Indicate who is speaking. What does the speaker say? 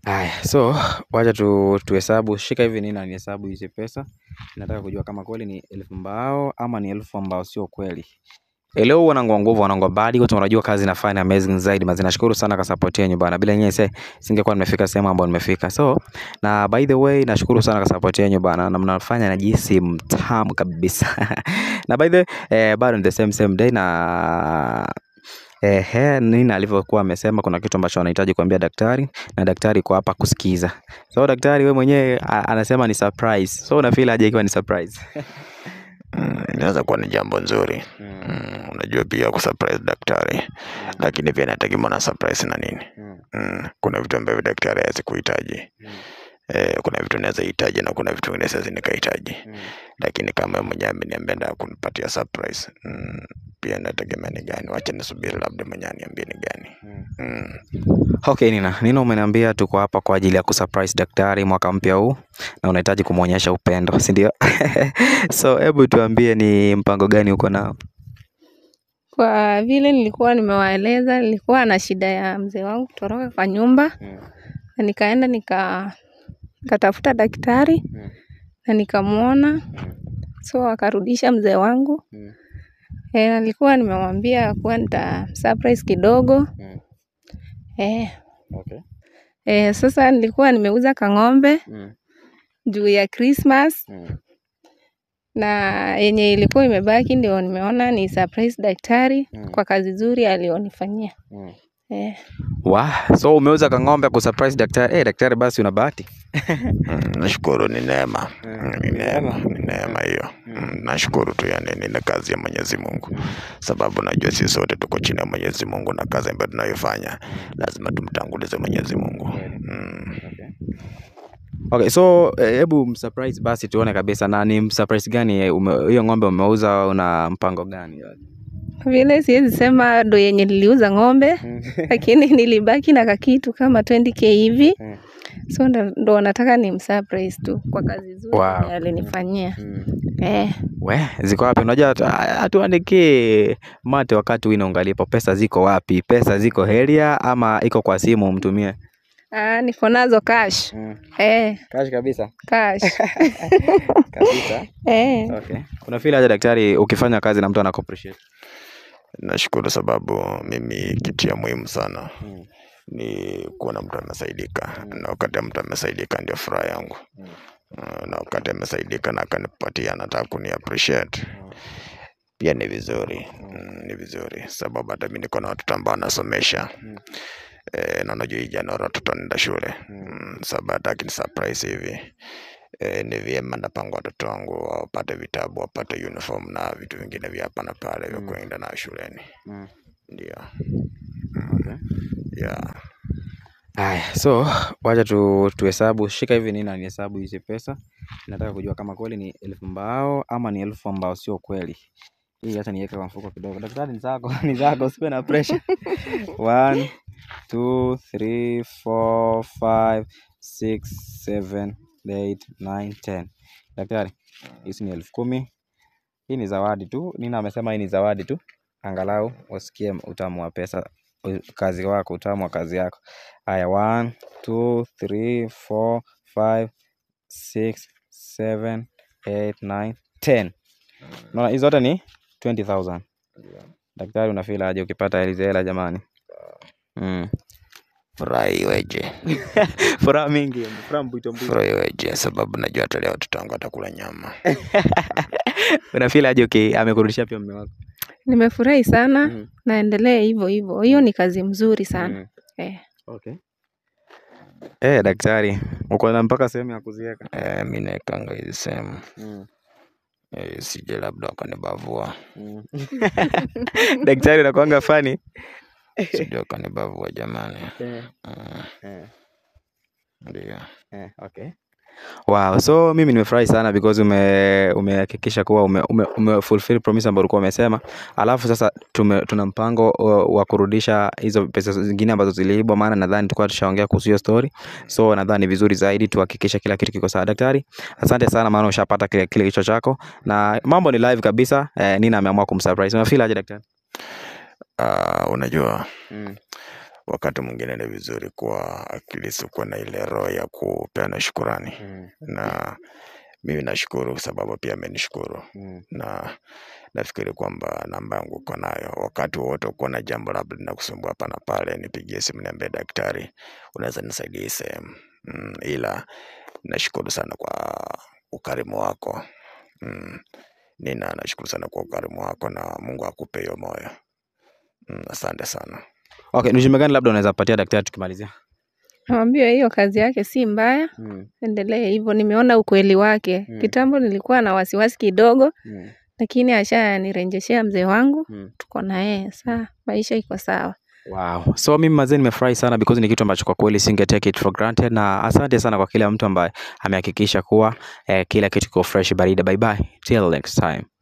Speaker 1: Haya, so wacha tu tuhesabu. Shika hivi nini nihesabu hizi pesa. Nataka kujua kama kweli ni elfu mbao ama ni elfu ambao sio kweli. Leo wanangu wa nguvu wanangu wa badi wote wanajua kazi nafanya amazing zaidi mazi nashukuru sana kwa support yenu bana bila nyinyi se singekuwa nimefika sehemu ambayo nimefika so na by the way nashukuru sana kwa support yenu bana na mnafanya najihisi mtamu kabisa na by the way eh, bado ni the same same day na Ehe, nini alivyokuwa amesema kuna kitu ambacho anahitaji kuambia daktari na daktari kwa hapa kusikiza. So daktari we mwenyewe a- anasema ni surprise. So unafeel aje ikiwa ni surprise?
Speaker 2: Mm, inaweza kuwa ni jambo nzuri mm, unajua pia kusurprise daktari lakini pia inategemea na surprise na nini mm, kuna vitu ambavyo daktari hawezi kuhitaji eh, kuna vitu naweza hitaji na kuna vitu vingine siwezi nikahitaji lakini kama yeye mwenyewe ameniambia ndio kunipatia surprise mm, pia inategemea ni gani wacha nisubiri labda mwenyewe aniambie ni gani mm.
Speaker 1: Okay, Nina. Nina umeniambia tuko hapa kwa ajili ya kusurprise daktari mwaka mpya huu na unahitaji kumwonyesha upendo, si ndio? So hebu tuambie ni mpango gani uko nao?
Speaker 3: Kwa vile nilikuwa nimewaeleza, nilikuwa na shida ya mzee wangu kutoroka kwa nyumba na nikaenda nika nikatafuta daktari na nikamwona, so akarudisha mzee wangu. E, na nilikuwa nimemwambia kuwa nita surprise kidogo e,
Speaker 1: Okay.
Speaker 3: e, sasa nilikuwa nimeuza kang'ombe juu ya Christmas na yenye ilikuwa imebaki ndio nimeona ni surprise daktari kwa kazi nzuri alionifanyia. Eh,
Speaker 1: Wa, so umeuza kang'ombe kusurprise daktari. Eh, daktari basi una bahati.
Speaker 2: Mm, nashukuru ni neema
Speaker 1: Mm,
Speaker 2: Mm, ni neema ni neema hiyo Mm, nashukuru tu yani ni kazi ya Mwenyezi Mungu sababu najua sisi sote tuko chini ya Mwenyezi Mungu na kazi ambayo tunayofanya lazima tumtangulize Mwenyezi Mungu mm.
Speaker 1: Okay, so eh, hebu msurprise basi tuone kabisa na ni msurprise gani eh, ume- hiyo ng'ombe umeuza una mpango gani?
Speaker 3: kwa vile siwezi sema ndo yenye niliuza ng'ombe lakini nilibaki na kakitu kama 20k hivi
Speaker 1: Mm.
Speaker 3: so ndo, ndo nataka ni msurprise tu kwa kazi nzuri
Speaker 1: Wow.
Speaker 3: yenye alinifanyia eh,
Speaker 1: We, ziko wapi? Unajua hatu- hatuandikie mate wakati wina ungalipo. Pesa ziko wapi? Pesa ziko heria ama iko kwa simu umtumie?
Speaker 3: ah, niko nazo cash eh,
Speaker 1: Cash kabisa.
Speaker 3: cash
Speaker 1: Kabisa.
Speaker 3: eh.
Speaker 1: Okay. Kuna feel aje daktari ukifanya kazi na mtu anaku appreciate?
Speaker 2: Nashukuru sababu mimi kitu ya muhimu sana ni kuona mtu amesaidika na wakati mtu amesaidika ndio furaha yangu Uh, na wakati amesaidika na akanipatia anataka kuni appreciate pia ni vizuri mm, ni vizuri sababu hata mi niko na watoto ambao nasomesha eh, na unajua hii Januari watoto wanaenda shule mm, sababu hata akini surprise hivi eh, ni vyema napanga watoto wangu wapate vitabu wapate uniform na vitu vingine vya hapa na pale vya kuenda nayo shuleni ndio yeah.
Speaker 1: Haya, so wacha tu tuhesabu. Shika hivi nini nihesabu hizi pesa. Nataka kujua kama kweli ni elfu mbao ama ni elfu ambao sio kweli. Hii hata niweke kwa mfuko kidogo. Daktari ni zako, ni zako, usiwe na pressure. One, two, three, four, five, six, seven, eight, nine, ten. Daktari, hizi ni elfu kumi. Hii ni zawadi tu. Nina amesema hii ni zawadi tu, angalau usikie utamu wa pesa, u- kazi wako, utamu wa kazi yako. Haya, one, two, three, four, five, six, seven, eight, nine, ten. Unaona hizo zote ni 20,000. Daktari, unafeel aje ukipata hizi hela jamani? Mm.
Speaker 2: furaha iweje
Speaker 1: Furaha mingi, furaha mbwito mbwito.
Speaker 2: furaha iweje sababu najua hata leo watoto wangu watakula nyama
Speaker 1: Unafeel aje uki amekurudishia pia mume wako?
Speaker 3: Nimefurahi sana
Speaker 1: Mm.
Speaker 3: naendelee hivyo hivyo. Hiyo ni kazi mzuri sana
Speaker 1: Mm.
Speaker 3: eh.
Speaker 1: Okay. Eh, daktari, uko na mpaka sehemu ya kuziweka.
Speaker 2: eh, mi naekanga hizi sehemu
Speaker 1: Mm.
Speaker 2: eh, sije labda wakanibavua
Speaker 1: Mm. Daktari unakuanga fani.
Speaker 2: sije wakanibavua jamani
Speaker 1: Eh,
Speaker 2: mm,
Speaker 1: eh.
Speaker 2: ndio
Speaker 1: Eh, okay. Wow, so mimi nimefurahi sana because ume umehakikisha kuwa ume, ume, ume fulfill promise ambayo ulikuwa umesema. Alafu sasa tume, tuna mpango uh, wa kurudisha hizo pesa zingine ambazo ziliibwa, maana nadhani tulikuwa tushaongea kuhusu hiyo story. So nadhani vizuri zaidi tuhakikishe kila kitu kiko sawa. Daktari, asante sana maana ushapata kile kile kichwa chako na mambo ni live kabisa. Eh, Nina ameamua kumsurprise. Unafeel aje daktari?
Speaker 2: uh, unajua
Speaker 1: Mm.
Speaker 2: wakati mwingine ni vizuri kuwa at least kuwa na ile roho ya kupeana shukurani na mimi nashukuru sababu pia amenishukuru na nafikiri kwamba namba yangu uko nayo. Wakati wowote uko na jambo labda linakusumbua hapa na pale, nipigie simu niambie daktari, unaweza nisaidia hii sehemu mm, ila nashukuru sana kwa ukarimu wako mm, nina nashukuru sana kwa ukarimu wako na Mungu akupe hiyo moyo mm, asante sana.
Speaker 1: Okay, ni ujumbe gani labda unaweza patia daktari tukimalizia?
Speaker 3: Namwambia hiyo kazi yake si mbaya, endelee hivyo. Nimeona ukweli wake.
Speaker 1: Mm.
Speaker 3: Kitambo nilikuwa na wasiwasi kidogo,
Speaker 1: Mm.
Speaker 3: lakini ashanirejeshea mzee wangu,
Speaker 1: Mm.
Speaker 3: tuko na yeye saa, maisha iko sawa.
Speaker 1: Wow. So mimi mazee nimefurahi sana because ni kitu ambacho kwa kweli singe take it for granted na asante sana kwa kila mtu ambaye amehakikisha kuwa eh, kila kitu kiko fresh barida. Bye bye. Till next time.